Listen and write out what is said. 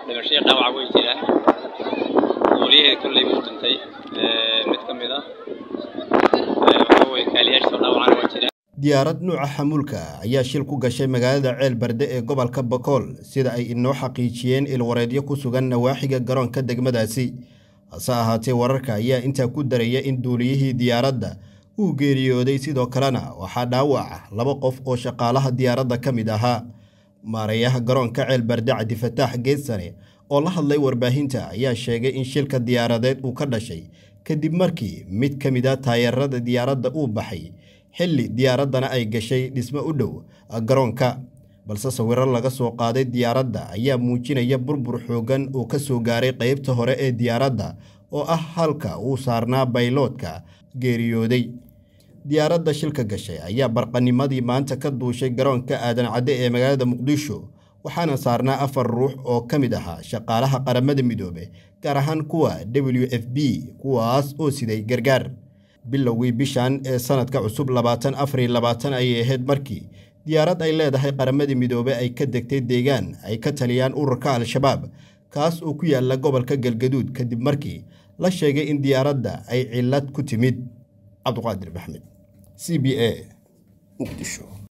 dhimashadii dhaawaca way jiraan duuliyaheeda kolley buu dhintay mid ka mid ah waxa weye kaaliyaashiisoo dhaawacana waa jiraan diyaarad nuuca xamuulka ayaa shil ku gashay magaalada ceel barde ee gobolka bakool sida ay inoo xaqiijiyeen ilwareedyo ku sugan nawaaxiga garoonka degmadaasi hase ahaatee wararka ayaa intaa ku daraya in duuliyihii diyaaradda uu geeriyooday sidoo kalena waxaa dhaawaca laba qof oo shaqaalaha diyaaradda ka mid ahaa maarayaha garoonka ceel barde cabdifataax geedsane oo la hadlay warbaahinta ayaa sheegay in shilka diyaaradeed uu ka dhashay kadib markii mid ka mid a taayarada diyaaradda uu baxay xilli diyaaraddana ay gashay dhismo u dhow garoonka balse sawiro laga soo qaaday diyaaradda ayaa muujinaya burbur xooggan oo ka soo gaaray qaybta hore ee diyaaradda oo ah halka uu saarnaa bayloodka geeriyooday diyaaradda shilka gashay ayaa barqanimadii maanta ka duushay garoonka aadan cadde ee magaalada muqdisho waxaana saarnaa afar ruux oo ka mid ahaa shaqaalaha qaramada midoobe gaar ahaan kuwa w f b kuwaas oo siday gargaar bilowgii bishan ee sanadka cusub labaatan afariyo labaatan ayay ahayd markii diyaarad ay leedahay qaramada midoobe ay ka degtay deegaan ay ka taliyaan ururka al-shabaab kaas oo ku yaala gobolka galgaduud kadib markii la sheegay in diyaaradda ay cillad ku timid cabduqaadir maxmed c b a muqdisho